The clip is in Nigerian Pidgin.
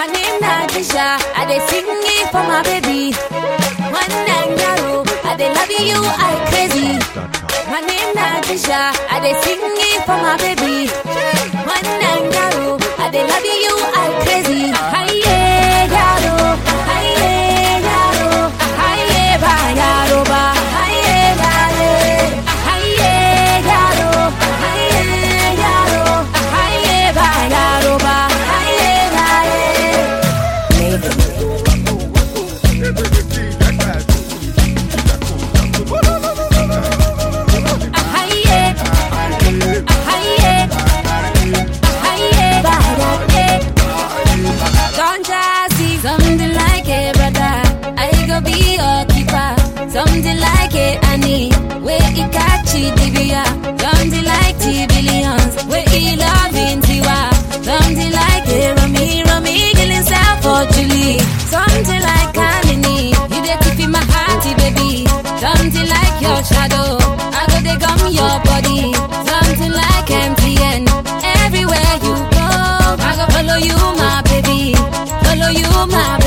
My name na Disha, I dey sing it for my baby. One night narrow, I dey love you, I crazy. My name na Disha, I dey sing it for my baby. One night narrow, I dey love you, I crazy. Hiye yaro, hiye yaro, hiye ba yaro ba, hiye yare, hiye yaro, hiye yaro, hiye ba yaro ba, hiye yare. Hiye, hiye, hiye ba yare. Don't just see something like it, brother. I go be your keeper. Something like it, Annie. Where it catch it, Divya. Something like T billions. Where he loving Tiwa. Something like it, Rami, Rami, killing self for Julie. Something like Kalini. You dey keep in my hearty, baby. Something like your shadow. I go dey gum your body. Something like MTN. Everywhere you go, I go follow you, my baby. Follow you, my